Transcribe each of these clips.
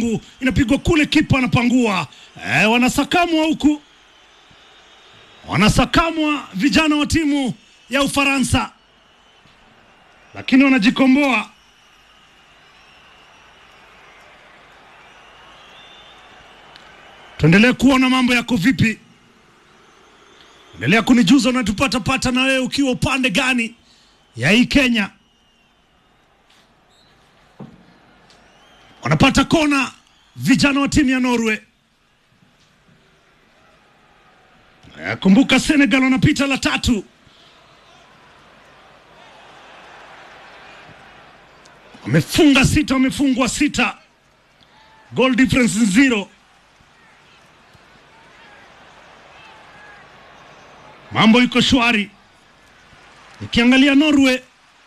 mbovu, inapigwa kule, kipa anapangua. E, wanasakamwa huku, wanasakamwa vijana wa timu ya Ufaransa, lakini wanajikomboa. Tuendelee kuona mambo yako vipi. Endelea kunijuza unatupata pata na wewe ukiwa upande gani ya hii Kenya. Wanapata kona vijana wa timu ya Norway. Eh, Kumbuka Senegal wanapita la tatu. Wamefunga sita, wamefungwa sita, goal difference ni zero. Mambo iko shwari. Nikiangalia Norway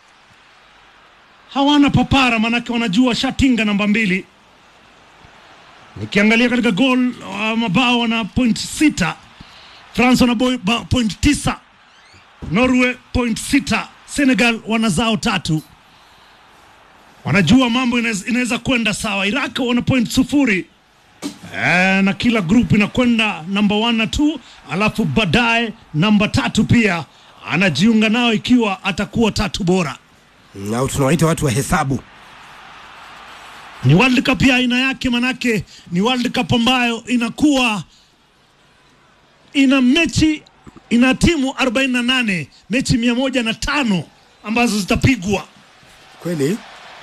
hawana papara, manake wanajua shatinga namba mbili. Nikiangalia katika goal uh, mabao wana point sita, France wana boy- ba- point tisa, Norway point sita, Senegal wana zao tatu. Wanajua mambo inaweza inaweza kwenda sawa. Iraq wana point sufuri Eh, na kila group inakwenda namba 1 na 2, alafu baadaye namba tatu pia anajiunga nao ikiwa atakuwa tatu bora. au tunawaita watu wa hesabu. Ni World Cup ya aina yake, manake ni World Cup ambayo inakuwa ina mechi ina timu 48 mechi mia moja na tano ambazo zitapigwa. Kweli,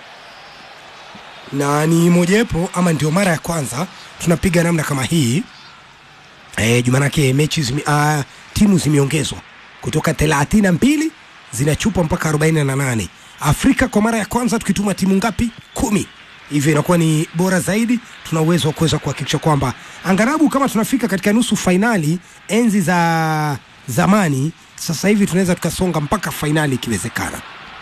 na ni mojawapo ama ndio mara ya kwanza tunapiga namna kama hii e, jumanake mechi zime, uh, timu zimeongezwa kutoka thelathini na mbili zinachupa mpaka arobaini na nane Afrika kwa mara ya kwanza tukituma timu ngapi? Kumi. Hivyo inakuwa ni bora zaidi. Tuna uwezo wa kuweza kuhakikisha kwamba angarabu kama tunafika katika nusu fainali enzi za zamani, sasa hivi tunaweza tukasonga mpaka fainali ikiwezekana.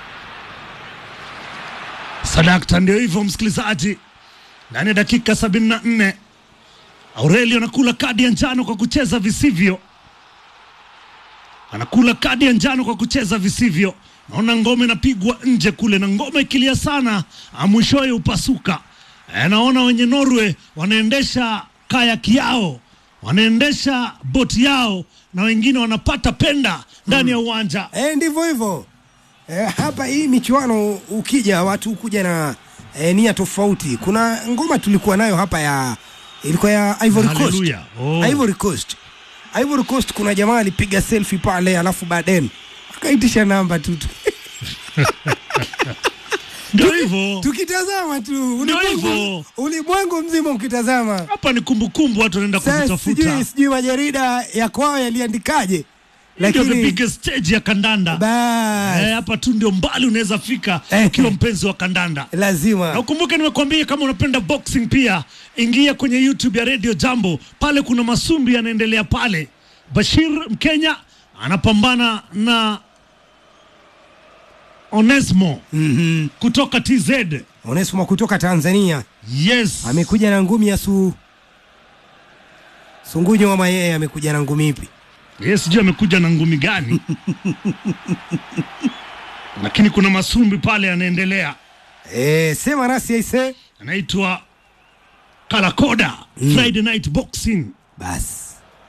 Sadakta, ndio hivyo msikilizaji, ndani ya dakika 74 Aurelio anakula kadi ya njano kwa kucheza visivyo, anakula kadi ya njano kwa kucheza visivyo. Naona ngome inapigwa nje kule, na ngome ikilia sana, ah, mwishowe upasuka. E, naona wenye Norway wanaendesha kayaki yao, wanaendesha boti yao, na wengine wanapata penda ndani ya uwanja. E, ndivyo hivyo e, hapa hii michuano ukija watu kuja na e, nia tofauti. Kuna ngoma tulikuwa nayo hapa ya ilikuwa ya Ivory Coast. Hallelujah. Oh. Ivory Coast. Ivory Coast kuna jamaa alipiga selfie pale alafu baadaye akaitisha namba tu tu- Ndio hivyo tukitazama tu Ndio ulimwengu, hivyo. ulimwengu mzima ukitazama. hapa ni kumbukumbu, watu wanaenda Sasa kuzitafuta. sijui sijui majarida ya kwao yaliandikaje, ndio the lakini biggest stage ya kandanda bas Eh, hapa tu ndio mbali unaweza fika Eh. ukiwa mpenzi wa kandanda na lazima ukumbuke nimekuambia kama unapenda boxing pia ingia kwenye youtube ya radio jambo pale kuna masumbi yanaendelea pale bashir mkenya anapambana na onesmo mm kutoka tz Onesmo kutoka Tanzania yes amekuja na ngumi ya su sungunyo ama yeye amekuja na ngumi ipi? yes sijui amekuja na ngumi gani lakini kuna masumbi pale yanaendelea E, sema nasi aise. anaitwa kalakoda friday night boxing Basi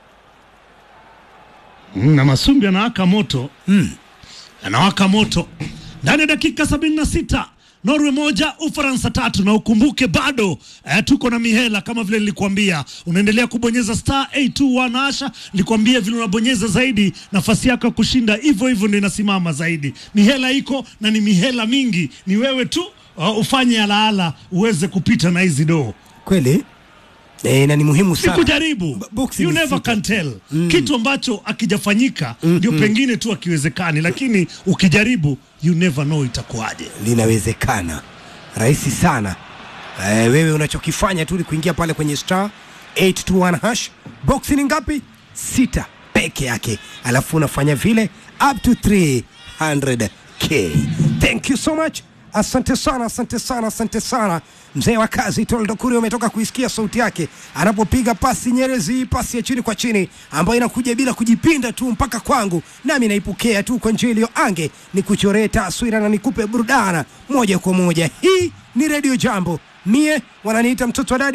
Mm, na Masumbi anawaka moto mm. anawaka moto ndani ya dakika 76 Norway moja Ufaransa tatu, na ukumbuke bado eh, tuko na mihela kama vile nilikuambia, unaendelea kubonyeza star 821 asha. Nilikwambia vile unabonyeza zaidi, nafasi yako ya kushinda hivyo hivyo ndio inasimama zaidi. Mihela iko na ni mihela mingi, ni wewe tu uh, ufanye alaala uweze kupita na hizi doo Kweli e, na ni muhimu ni sana kujaribu B- boxing you ni never sita. can tell kitu ambacho akijafanyika ndio pengine tu akiwezekani lakini ukijaribu you never know itakuwaje linawezekana rahisi sana e, wewe unachokifanya tu ni kuingia pale kwenye star 821 hash box ni ngapi sita peke yake alafu unafanya vile up to 300k thank you so much asante sana asante sana asante sana mzee wa kazi toldo kuri umetoka kuisikia sauti yake anapopiga pasi nyerezi pasi ya chini kwa chini ambayo inakuja bila kujipinda tu mpaka kwangu nami naipokea tu kwa njia iliyo ange ni kuchoree taswira na nikupe burudana moja kwa moja hii ni redio jambo mie wananiita mtoto wa dadi